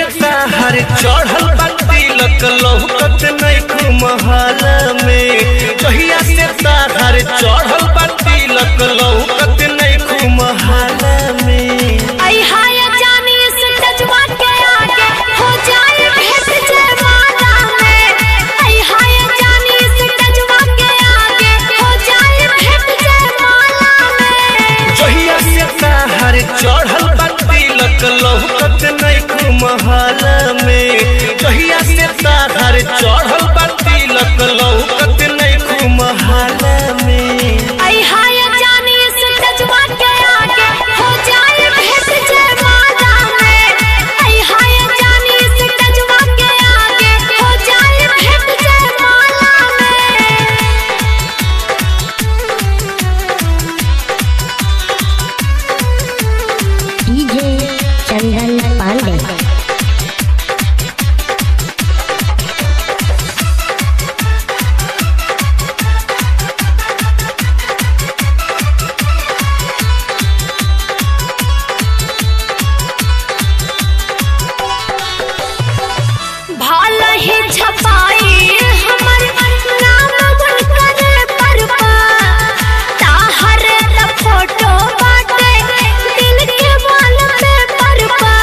ताहर चढ़ल बा तिलक लौकत नहीं महल में जहिया से ताहर चढ़ल बा तिलक लौकत नहीं महल में आई हाय जानी इस टचवा के आगे हो जाए भेंट जयमाला में आई हाय जानी इस टचवा के आगे हो जाए भेंट जयमाला में जहिया से ताहर चढ़ल बा तिलक लौकत नहीं महल में जहिया से ताहर चढ़ल बा तिलक लौकत नहीं महल में आई हाय जानी इस टचवा के आगे हो जाए भेंट जयमाला में आई हाय जानी इस टचवा के आगे हो जाए भेंट जयमाला में डीजे चंदन पांडे भाल ही छपाई हमर नाम बुनकर पर ताहर त फोटो बाटे दिल के वाल पे पर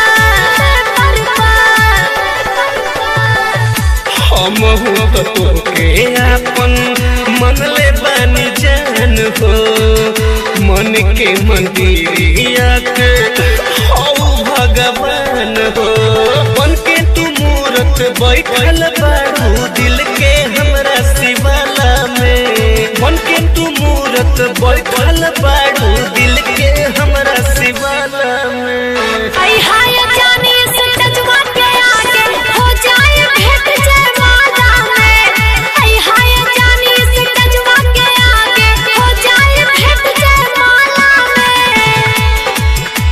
हम तो तोके आपन मन ले बानी जान हो मन के मंदिरिया के हौ भगवान हो बन के तू मूरत बैठल बाड़ू दिल के हमरा शिवाला में बन के तू मूरत बैठल बाड़ू दिल के हमरा शिवाला में आई हाय जानी इस टचवा के आगे हो जाए भेंट जयमाला में आई हाय जानी इस टचवा के आगे हो जाए भेंट जयमाला में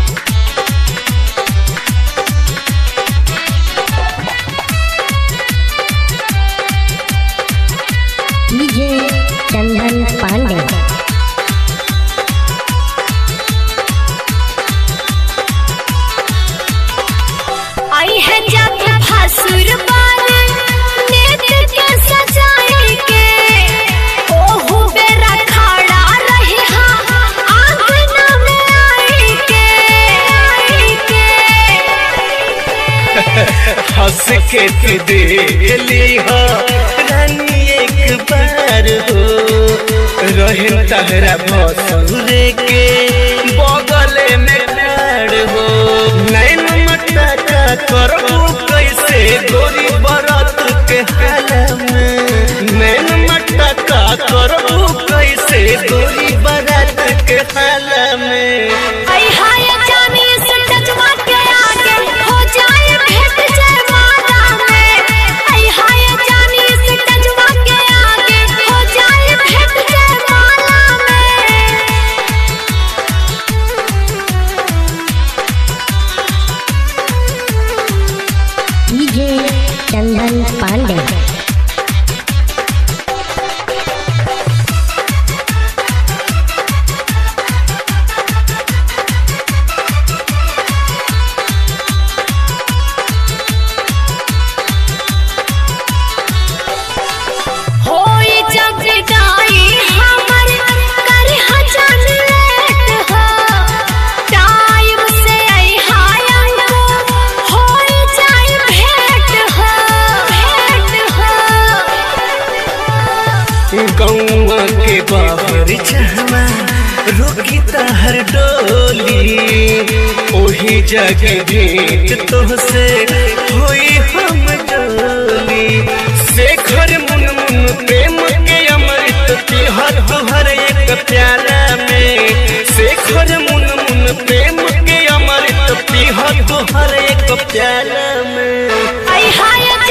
डीजे चंदन पांडे आई है जब भसुर बार नेत्र के सजाए के ओहु बेरा खड़ा रहे हाँ आंगन में आई के आई के हंस के तू देली हो रानी एक बार हो रहे तहरा भसुरे के बगले में ठाड़ हो नैन मटा का करबू कैसे गोरी बरत के हाल में नैन मटा का करबू कैसे गोरी बरत के हाल में आई हाय जानी इस टचवा के आगे हो जाए भेंट जयमाला में आई हाय जानी इस टचवा के आगे हो जाए भेंट जयमाला में डीजे चंदन पांडे होई जग गाई हमर कर हजन लेट हो टाइम से आई हाय हमको होई जाई भेंट हो भेंट हो गौवा के बाबर चहमा रोकी तहर डोली ओही जगह भेंट तोहसे होई हम डोली शेखर मुन मुन प्रेम के अमृत तिहर तुहर एक प्याला में शेखर मुन मुन प्रेम के अमृत तिहर तुहर एक प्याला में आई हाय